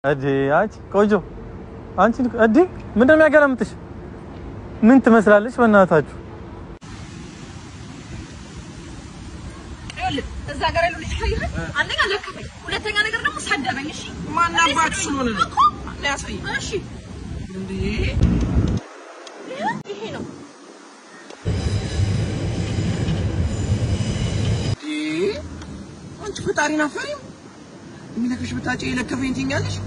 እዲ አንቺ ቆንጆ አንቺ እዲ ምንድን ነው የሚያገረምጥሽ? ምን ትመስላለች? በእናታችሁ ይኸውልህ እዛ ጋር ያለው ልጅ ካየህ አንደኛ ለከፈኝ፣ ሁለተኛ ነገር ደግሞ ሰደበኝ። እሺ ማናባችሁ ስለሆነ ነው? እኮ ያሳይ እሺ እንዴ ይሄ ነው አንቺ ፈጣሪን አፈሪም የሚለክሽ ብታጭ የለከፈኝ ትኛለሽ።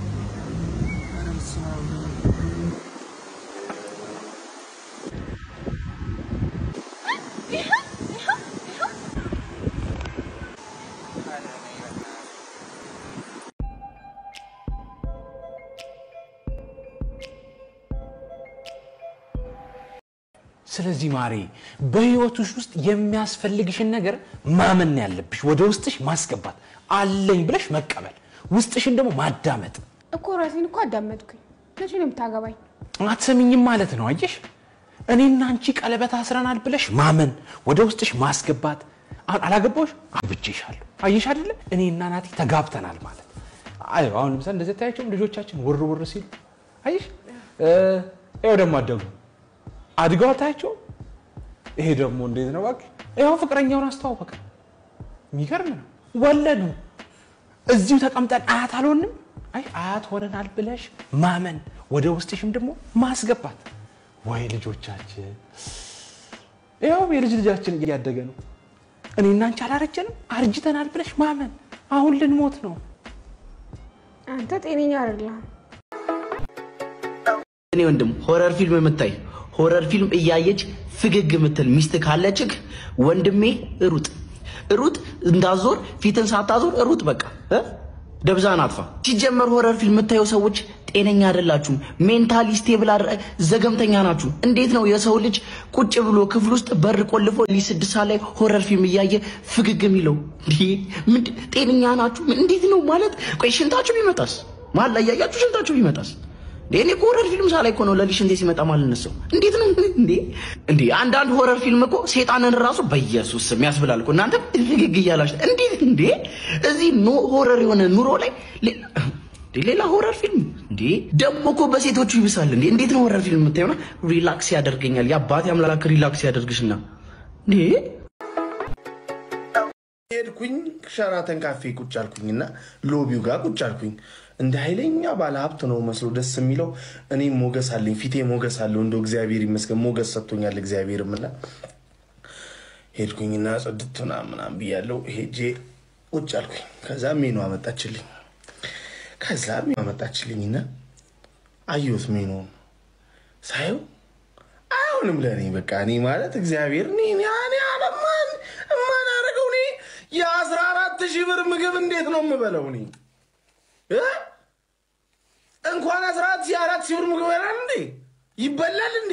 ስለዚህ ማሬ በህይወትሽ ውስጥ የሚያስፈልግሽን ነገር ማመን ነው ያለብሽ፣ ወደ ውስጥሽ ማስገባት አለኝ ብለሽ መቀበል፣ ውስጥሽን ደግሞ ማዳመጥ። እኮ ራሴን እኮ አዳመጥኩኝ። መቼ ነው የምታገባኝ? አትሰሚኝም ማለት ነው። አየሽ፣ እኔና አንቺ ቀለበት አስረናል ብለሽ ማመን፣ ወደ ውስጥሽ ማስገባት። አሁን አላገባሁሽ፣ አግብቼሻለሁ። አየሽ አይደለ? እኔና ናቲ ተጋብተናል ማለት አይ አሁን ለምሳሌ እንደዚህ ታያቸው ልጆቻችን ውር ውር ሲሉ አየሽ፣ ይኸው ደግሞ አደጉ አድገው ታያቸው። ይሄ ደግሞ እንዴት ነው እባክህ? ይኸው ፍቅረኛውን አስተዋወቀ። የሚገርም ነው። ወለዱ። እዚሁ ተቀምጠን አያት አልሆንም። አይ አያት ሆነናል ብለሽ ማመን፣ ወደ ውስጥሽም ደግሞ ማስገባት። ወይ ልጆቻችን፣ ይኸው የልጅ ልጃችን እያደገ ነው። እኔና አንቺ አላረጀንም፣ አርጅተናል ብለሽ ማመን። አሁን ልንሞት ነው። አንተ ጤነኛ አይደለህም። እኔ ወንድም ሆረር ፊልም የምታይ ሆረር ፊልም እያየች ፍግግ የምትል ሚስት ካለችህ ወንድሜ ሩጥ ሩጥ፣ እንዳዞር ፊትን ሳታዞር ሩጥ። በቃ እ? ደብዛን አጥፋ። ሲጀመር ሆረር ፊልም የምታየው ሰዎች ጤነኛ አይደላችሁም። ሜንታሊ ስቴብል አረ- ዘገምተኛ ናችሁ። እንዴት ነው የሰው ልጅ ቁጭ ብሎ ክፍል ውስጥ በር ቆልፎ ሊ ስድስት ሰዓት ላይ ሆረር ፊልም እያየ ፍግግ የሚለው? እንዴ ምንድን ጤነኛ ናችሁ? እንዴት ነው ማለት? ቆይ ሽንታችሁ ቢመጣስ? መሀል ላይ እያያችሁ ሽንታችሁ ቢመጣስ? እንዴ እኔ እኮ ሆረር ፊልም ሳላይ እኮ ነው ለሊሽ እንዴ ሲመጣ ማለት ነው። እንዴት ነው እንዴ? እንዴ አንዳንድ ሆረር ፊልም እኮ ሴጣንን ራሱ በኢየሱስ ስም ያስብላል እኮ እናንተ ፍግግ እያላችሁ እንዴት እንዴ እዚህ ኖ ሆረር የሆነ ኑሮ ላይ ሌ- እንዴ ሌላ ሆረር ፊልም እንዴ ደግሞ እኮ በሴቶቹ ይብሳል እንዴ እንዴት ነው ሆረር ፊልም የምታየውና ሪላክስ ያደርገኛል የአባቴ አምላክ ሪላክስ ያደርግሽና እንዴ ሄድኩኝ ሸራተን ካፌ ቁጭ አልኩኝና ሎቢው ጋር ቁጭ አልኩኝ። እንደ ኃይለኛ ባለ ሀብት ነው መስሎ ደስ የሚለው። እኔም ሞገስ አለኝ፣ ፊቴ ሞገስ አለው። እንደው እግዚአብሔር ይመስገን ሞገስ ሰጥቶኛል እግዚአብሔርም እና ሄድኩኝና ጽድት ምናምን ምናምን ብያለሁ። ሄጄ ቁጭ አልኩኝ። ከዛ ሜኑ አመጣችልኝ። ከዛ ሜኑ አመጣችልኝና አየሁት ሜኑን ሳየው አይሆንም ለእኔ በቃ እኔ ማለት እግዚአብሔር እኔ እኔ እኔ አለማን የማናደርገው እኔ የአስራ አራት ሺህ ብር ምግብ እንዴት ነው የምበለው እኔ እ? እንኳን አስራ አራት ሺህ አራት ሺህ ብር ምግብ ይበላል እንዴ ይበላል እንዴ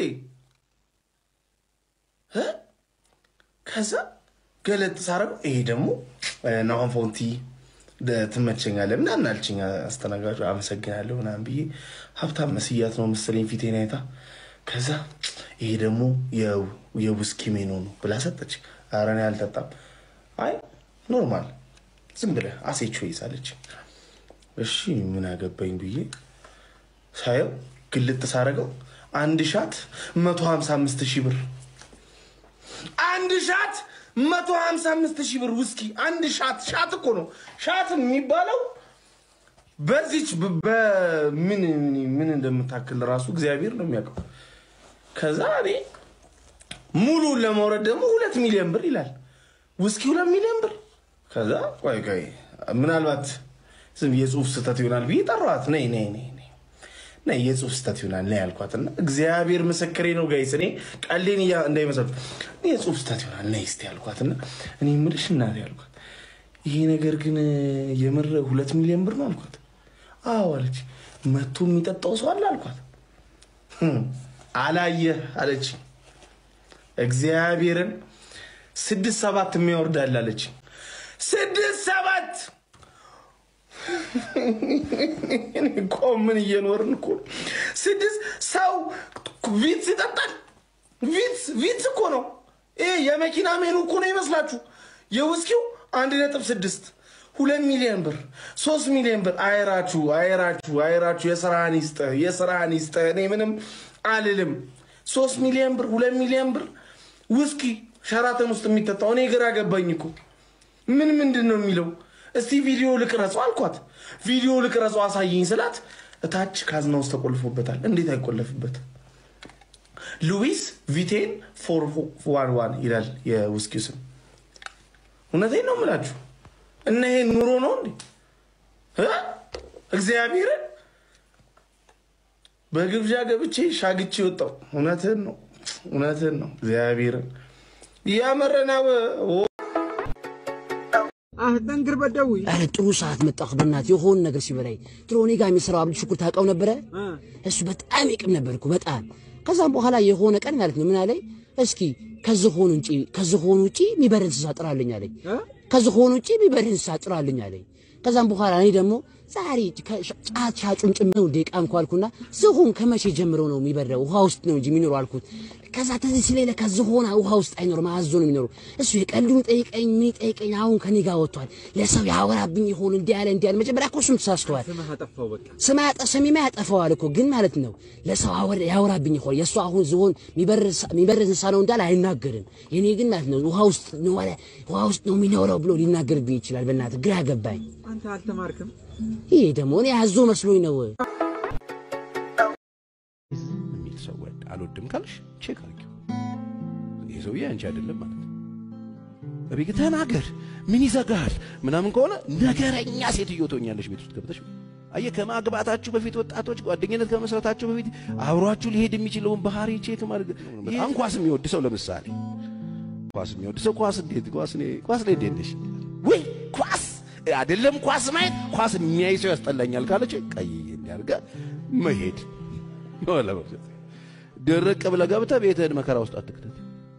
እ? ከዛ ገለጥ ሳረገው ይሄ ደግሞ ናሆን ፎንቲ ደ- ትመቸኛለህ ምናምን አልችኝ አስተናጋጁ አመሰግናለሁ ምናምን ብዬ ሀብታም መስያት ነው መሰለኝ ፊቴን አይታ ከዛ ይሄ ደግሞ የ- የውስኪ ሜኑ ነው ብላ ሰጠች ኧረ እኔ አልጠጣም አይ ኖርማል ዝም ብለህ አሴቾ ይዛለች እሺ ምን አገባኝ ብዬ ሳየው ግልጥ ሳረገው አንድ ሻት መቶ ሀምሳ አምስት ሺህ ብር አንድ ሻት መቶ ሀምሳ አምስት ሺህ ብር ውስኪ አንድ ሻት ሻት እኮ ነው ሻት የሚባለው በዚች በ- በምን ምን እንደምታክል ራሱ እግዚአብሔር ነው የሚያውቀው ከዛ እኔ ሙሉን ለመውረድ ደግሞ ሁለት ሚሊዮን ብር ይላል ውስኪ ሁለት ሚሊዮን ብር ከዛ ቆይ ቆይ ምናልባት ዝም የጽሁፍ ስህተት ይሆናል ብዬ ጠሯት ነይ ነይ ነይ ነይ ነይ የጽሁፍ ስህተት ይሆናል ነይ ያልኳትና እግዚአብሔር ምስክሬ ነው ጋይስ እኔ ቀሌን እያ እንዳይመስላችሁ እኔ የጽሁፍ ስህተት ይሆናል ነይ እስቲ ያልኳትና እኔ የምልሽ እናቴ ያልኳት ይሄ ነገር ግን የምር ሁለት ሚሊዮን ብር ነው አልኳት አዎ አለች መቶ የሚጠጣው ሰው አለ አልኳት "ህም፣ አላየህ አለች እግዚአብሔርን ስድስት ሰባት የሚያወርዳል አለች ስድስት ሰባት እኔ እኮ ምን እየኖርን እኮ ነው? ስድስት ሰው ቪትስ ይጠጣል ቪትስ ቪትስ እኮ ነው ይሄ የመኪና ሜኑ እኮ ነው ይመስላችሁ የውስኪው አንድ ነጥብ ስድስት ሁለት ሚሊዮን ብር ሶስት ሚሊዮን ብር አይራችሁ አይራችሁ አይራችሁ የስራህን ይስጥህ የስራህን ይስጥህ እኔ ምንም አልልም ሶስት ሚሊዮን ብር ሁለት ሚሊዮን ብር ውስኪ ሸራተን ውስጥ የሚጠጣው እኔ ግራ ገባኝ እኮ ምን ምንድን ነው የሚለው እስቲ ቪዲዮ ልቅረጸው አልኳት ቪዲዮ ልቅረጸው አሳየኝ ስላት እታች ካዝና ውስጥ ተቆልፎበታል እንዴት አይቆለፍበት ሉዊስ ቪቴን ፎር ዋን ዋን ይላል የውስኪው ስም እውነቴን ነው የምላችሁ እና ይሄ ኑሮ ነው እንዴ እ? እግዚአብሔርን በግብዣ ገብቼ ሻግቼ ወጣው እውነትን ነው እውነትን ነው እግዚአብሔርን እያመረናው ጠንክር በደዊ አረ ጥሩ ሰዓት መጣሁ። በእናትህ የሆነ ነገር ሲበላይ ድሮ እኔ ጋር የሚሰራው አብዱ ሽኩር ታውቀው ነበረ። እሱ በጣም ይቅም ነበር እኮ በጣም። ከዛም በኋላ የሆነ ቀን ማለት ነው ምን አለኝ፣ እስኪ ከዝሆን ውጪ ከዝሆን ውጪ የሚበር እንስሳ ጥራልኝ አለኝ። ከዝሆን ውጪ የሚበር እንስሳ ጥራልኝ አለኝ። ከዛም በኋላ እኔ ደግሞ ዛሬ ጫት ሻጩን ጭምር እንደ ቃምኩ አልኩና ዝሆን ከመቼ ጀምሮ ነው የሚበረው? ውሃ ውስጥ ነው እንጂ የሚኖረው አልኩት። ከዛ ተዚህ ሲለኝ ለካ ዝሆን ውሃ ውስጥ አይኖርም አዞ ነው የሚኖረው። እሱ የቀልዱን ጠይቀኝ ምን ጠይቀኝ፣ አሁን ከኔ ጋር ወጥቷል። ለሰው ያወራብኝ ይሆን እንዲህ ያለ እንዲህ ያለ። መጀመሪያ እኮ እሱም ተሳስተዋል። ስም ያጠ ስሜማ ያጠፋዋል እኮ ግን ማለት ነው ለሰው አወር ያወራብኝ ይሆን የእሱ አሁን ዝሆን የሚበር እንስሳ ነው እንዳለ አይናገርም። የኔ ግን ማለት ነው ውሃ ውስጥ ነው ወለ ውሃ ውስጥ ነው የሚኖረው ብሎ ሊናገርብኝ ይችላል። በእናትህ ግራ ገባኝ። አንተ አልተማርክም። ይሄ ደግሞ እኔ አዞ መስሎኝ ነው። የሚል ሰው ወድ አልወድም ካልሽ ቼክ አድርጊው። ይህ ሰውዬ አንቺ አይደለም ማለት ነው። እቤት ተናገር፣ ምን ይዘጋል ምናምን ከሆነ ነገረኛ ሴትዮ ትሆኛለሽ ቤት ውስጥ ገብተሽ። አየህ ከማግባታችሁ በፊት ወጣቶች ጓደኝነት ከመስረታችሁ በፊት አብሯችሁ ሊሄድ የሚችለውን ባህሪ ቼክ ማድረግ። በጣም ኳስ የሚወድ ሰው ለምሳሌ ኳስ የሚወድ ሰው ኳስ እንዴት ኳስ እኔ ኳስ ላይ እንዴት ነሽ ወይ ኳስ አይደለም ኳስ ማየት ኳስ የሚያይ ሰው ያስጠላኛል ካለች ቀይ እንዲያርገ መሄድ ለመብሰት ድርቅ ብለህ ገብተህ ቤትህን መከራ ውስጥ አትክተት።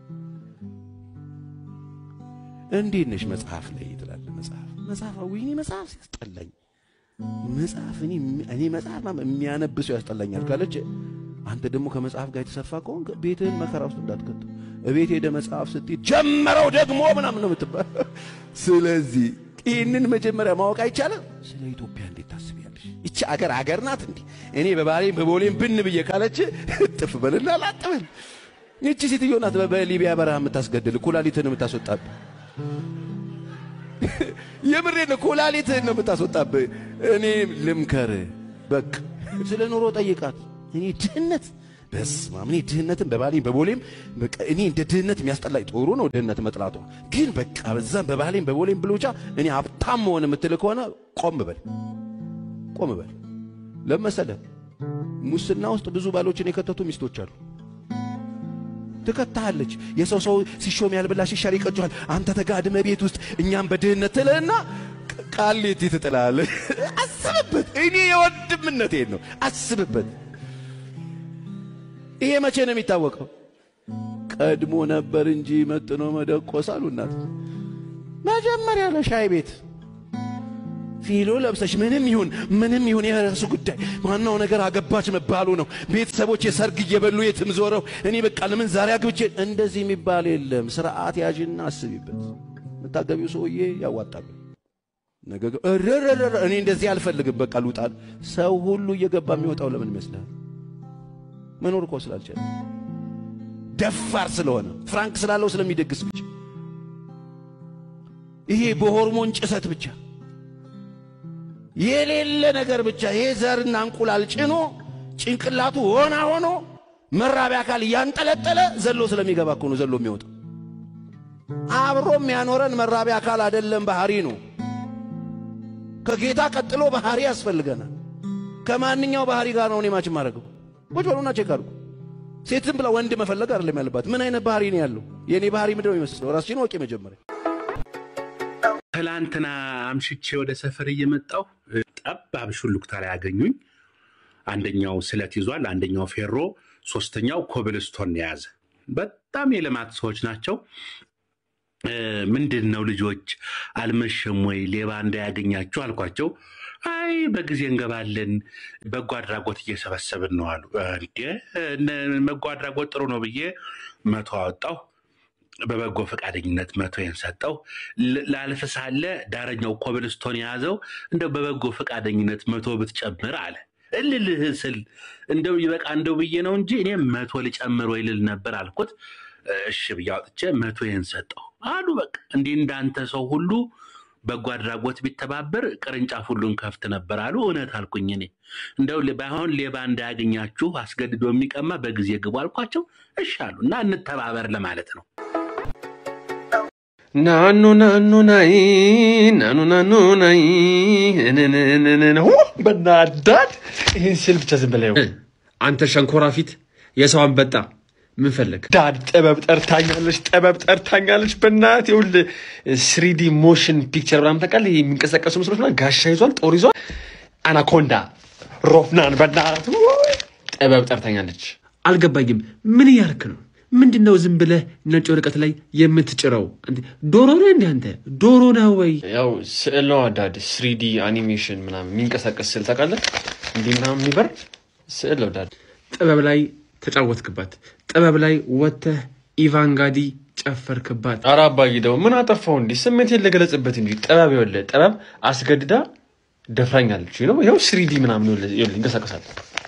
እንዴት ነሽ መጽሐፍ ላይ ትላለህ። መጽሐፍ መጽሐፍ ወይኔ መጽሐፍ ሲያስጠላኝ መጽሐፍ እኔ እኔ መጽሐፍ የሚያነብ ሰው ያስጠላኛል ካለች አንተ ደግሞ ከመጽሐፍ ጋር የተሰፋ ከሆንክ ቤትህን መከራ ውስጥ እንዳትከተው። እቤት ሄደ መጽሐፍ ስትሄድ ጀመረው ደግሞ ምናምን ነው የምትባል። ስለዚህ ይህንን መጀመሪያ ማወቅ አይቻልም። ስለ ኢትዮጵያ እንዴት ታስቢያለሽ? ይቺ አገር አገር ናት እንዴ? እኔ በባሌም በቦሌም ብን ብዬ ካለች እጥፍ በልና ላጥበል። ይቺ ሴትዮ ናት በሊቢያ በረሃ የምታስገድል ኩላሊትን የምታስወጣብህ። የምሬን ነው፣ ኩላሊትህን ነው የምታስወጣብህ። እኔ ልምከር በቃ ስለ ኑሮ ጠይቃት። እኔ ድህነት በስመ አብ እኔ ድህነትን በባሌም በቦሌም በቃ እኔ እንደ ድህነት የሚያስጠላኝ ጥሩ ነው ድህነት መጥላቷ፣ ግን በቃ በዛም በባሌም በቦሌም ብሎ ብቻ እኔ ሀብታም መሆን የምትል ከሆነ ቆም በል ቆም በል። ለመሰለህ ሙስና ውስጥ ብዙ ባሎችን የከተቱ ሚስቶች አሉ። ትከታለች። የሰው ሰው ሲሾም ያልበላ ሲሻር ይቀጫዋል። አንተ ተጋድመ ቤት ውስጥ እኛም በድህነት ትልህና ቃሌት ትጥላለህ። አስብበት። እኔ የወንድምነቴን ነው አስብበት። ይሄ መቼ ነው የሚታወቀው? ቀድሞ ነበር እንጂ መጥኖ መደቆስ አሉ እናት። መጀመሪያ ለሻይ ቤት ፊሎ ለብሰሽ ምንም ይሁን ምንም ይሁን የራሱ ጉዳይ፣ ዋናው ነገር አገባች መባሉ ነው። ቤተሰቦች የሰርግ እየበሉ የትም ዞረው እኔ በቃ ለምን ዛሬ አግብቼ እንደዚህ የሚባል የለም። ስርዓት ያዥና አስቢበት። የምታገቢው ሰውዬ ያዋጣል። ነገ እረረረ እኔ እንደዚህ አልፈልግም፣ በቃ ልውጣል። ሰው ሁሉ እየገባ የሚወጣው ለምን ይመስልሃል? መኖር እኮ ስላልቻለ ደፋር ስለሆነ ፍራንክ ስላለው ስለሚደግስ ብቻ ይሄ በሆርሞን ጭሰት ብቻ የሌለ ነገር ብቻ ይሄ ዘርና እንቁላል ጭኖ ጭንቅላቱ ሆና ሆኖ መራቢያ አካል እያንጠለጠለ ዘሎ ስለሚገባ እኮ ነው ዘሎ የሚወጣው። አብሮ የሚያኖረን መራቢያ አካል አይደለም፣ ባህሪ ነው። ከጌታ ቀጥሎ ባህሪ ያስፈልገናል። ከማንኛው ባህሪ ጋር ነው እኔ ማች ማድረገው? ቁጭ በሉና ቼክ አድርጉ። ሴት ዝም ብላ ወንድ መፈለግ አይደለም ያለባት። ምን አይነት ባህሪ ነው ያለው? የእኔ ባህሪ ምንድን ነው የሚመስለው? ራስሽን ወቂ መጀመሪያ። ትላንትና አምሽቼ ወደ ሰፈር እየመጣሁ ጠባብ ሹሉክታ ላይ ያገኙኝ። አንደኛው ስለት ይዟል፣ አንደኛው ፌሮ፣ ሶስተኛው ኮብልስቶን የያዘ በጣም የልማት ሰዎች ናቸው። ምንድን ነው ልጆች አልመሸም ወይ ሌባ እንዳያገኛችሁ አልኳቸው። አይ በጊዜ እንገባለን፣ በጎ አድራጎት እየሰበሰብን ነው አሉ። እንዴ በጎ አድራጎት ጥሩ ነው ብዬ መቶ አወጣሁ። በበጎ ፈቃደኝነት መቶዬን ሰጠው። ል- ላልፍ ሳለ ዳረኛው ኮብልስቶን የያዘው እንደው በበጎ ፈቃደኝነት መቶ ብትጨምር አለ። እልልህ ስል እንደው ይበቃ እንደው ብዬ ነው እንጂ እኔ መቶ ልጨምር ወይ ልል ነበር አልኩት። እሺ ብዬ አውጥቼ መቶዬን ሰጠው አሉ። በቃ እንዲህ እንዳንተ ሰው ሁሉ በጎ አድራጎት ቢተባበር ቅርንጫፍ ሁሉን ከፍት ነበር አሉ። እውነት አልኩኝ እኔ እንደው ል- ባይሆን ሌባ እንዳያገኛችሁ አስገድዶ የሚቀማ በጊዜ ግቡ አልኳቸው። እሺ አሉ እና እንተባበር ለማለት ነው። ናኑ ናኑ ናይ ናኑ ናኑ ናይ እንንንንን ሁ በናዳድ ይህን ስል ብቻ ዝም በላይ አንተ ሸንኮራ ፊት የሰው አንበጣ ምን ፈለግ ዳድ ጥበብ ጠርታኛለች ጥበብ ጠርታኛለች በእናትህ ይኸውልህ ስሪዲ ሞሽን ፒክቸር ምናምን ታውቃለህ ይሄ የሚንቀሳቀሱ ምስሎች ምናምን ጋሻ ይዟል ጦር ይዟል አናኮንዳ ሮፍናን በእናትህ ውይ! ጥበብ ጠርታኛለች አልገባኝም ምን እያልክ ነው ምንድን ነው ዝም ብለህ ነጭ ወረቀት ላይ የምትጭረው? እንዴ ዶሮ ነህ እንዴ አንተ? ዶሮ ነህ ወይ? ያው ስዕል ነው አዳድ ስሪዲ አኒሜሽን ምናምን የሚንቀሳቀስ ስዕል ታውቃለህ? እንዲህ ምናምን የሚበር ስዕል ነው ዳድ። ጥበብ ላይ ተጫወትክባት፣ ጥበብ ላይ ወጥተህ ኢቫንጋዲ ጨፈርክባት። ኧረ አባዬ ደግሞ ምን አጠፋው? እንዲህ ስሜቴን ልገለጽበት እንጂ ጥበብ ይኸውልህ፣ ጥበብ አስገድዳ ደፍራኛለች ነው። ይኸው ስሪዲ ምናምን ይኸውልህ ይኸውልህ ይንቀሳቀሳል።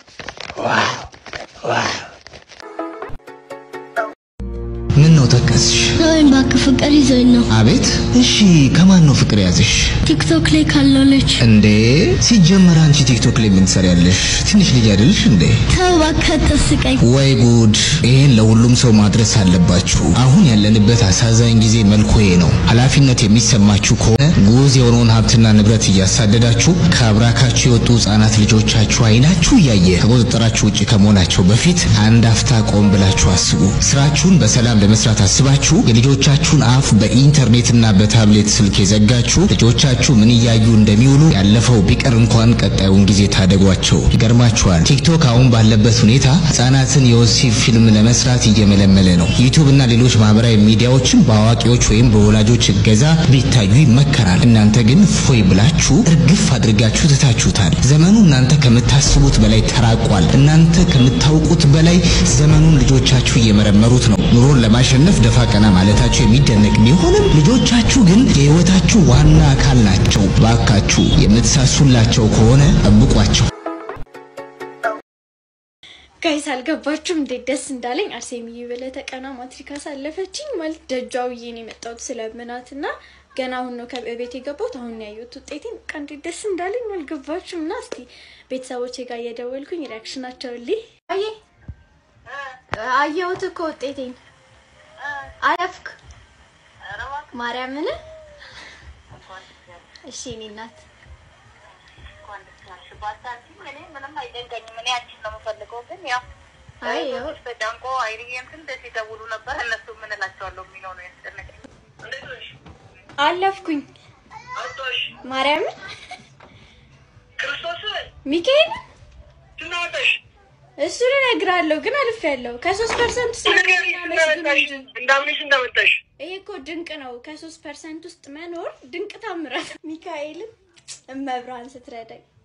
ምን ነው ጠቀስሽ? ወይም እባክህ ፍቅር ይዞኝ ነው። አቤት። እሺ ከማን ነው ፍቅር ያዝሽ? ቲክቶክ ላይ ካለው ልጅ እንዴ ሲጀመር አንቺ ቲክቶክ ላይ ምን ትሰሪያለሽ? ትንሽ ልጅ አይደልሽ እንዴ? ተው እባክህ አታስቀኝ። ወይ ጉድ! ይሄን ለሁሉም ሰው ማድረስ አለባችሁ። አሁን ያለንበት አሳዛኝ ጊዜ መልኩ ይሄ ነው። ኃላፊነት የሚሰማችሁ ከሆነ ጉዝ የሆነውን ሀብትና ንብረት እያሳደዳችሁ ከአብራካችሁ የወጡ ህጻናት ልጆቻችሁ አይናችሁ እያየ ከቁጥጥራችሁ ውጭ ከመሆናቸው በፊት አንድ አፍታ ቆም ብላችሁ አስቡ። ስራችሁን በሰላም ለመስራት አስባችሁ የልጆቻችሁን አፍ በኢንተርኔትና በታብሌት ስልክ የዘጋችሁ ልጆቻችሁ ምን እያዩ እንደሚውሉ ያለፈው ቢቀር እንኳን ቀጣዩን ጊዜ ታደጓቸው። ይገርማችኋል፣ ቲክቶክ አሁን ባለበት ሁኔታ ህጻናትን የወሲብ ፊልም ለመስራት እየመለመለ ነው። ዩቱብ እና ሌሎች ማህበራዊ ሚዲያዎችን በአዋቂዎች ወይም በወላጆች እገዛ ቢታዩ ይመከራል። እናንተ ግን ፎይ ብላችሁ እርግፍ አድርጋችሁ ትታችሁታል። ዘመኑ እናንተ ከምታስቡት በላይ ተራቋል። እናንተ ከምታውቁት በላይ ዘመኑን ልጆቻችሁ እየመረመሩት ነው። ኑሮን ለማሸነፍ ደፋ ቀና ማለታችሁ የሚደነቅ ቢሆንም ልጆቻችሁ ግን የህይወታችሁ ዋና አካል ናቸው። ባካችሁ የምትሳሱላቸው ከሆነ ጠብቋቸው። ጋይስ አልገባችሁም እንዴት ደስ እንዳለኝ አርሴምዬ ብለህ ተቀና ማትሪክ አሳለፈችኝ ማለት ደጇ ውዬ ነው የመጣሁት ስለምናት እና ገና አሁን ነው ከቤት የገባሁት አሁን ነው ያየሁት ውጤቴን በቃ እንዴት ደስ እንዳለኝ አልገባችሁም እና እስቲ ቤተሰቦቼ ጋር እየደወልኩኝ ሪያክሽናቸው ልይ አየ አየሁት እኮ ውጤቴን አለፍክ ማርያምን እሺ እኔ እናት አይ ያው ተጨንቆ አይርዬም ስንት ሲደውሉ ነበር። እነሱ ምን እላቸዋለሁ የሚለው ነው ያስጨነቀኝ። አለፍኩኝ ማርያምን ክርስቶስ ሚካኤል ትናወጠሽ እሱን እነግርሃለሁ ግን አልፌያለሁ። ከሶስት ፐርሰንት ውስጥ እንዳምንሽ እንዳመጣሽ ይሄ እኮ ድንቅ ነው። ከሶስት ፐርሰንት ውስጥ መኖር ድንቅ ታምራት። ሚካኤልን እመብርሃን ስትረዳኝ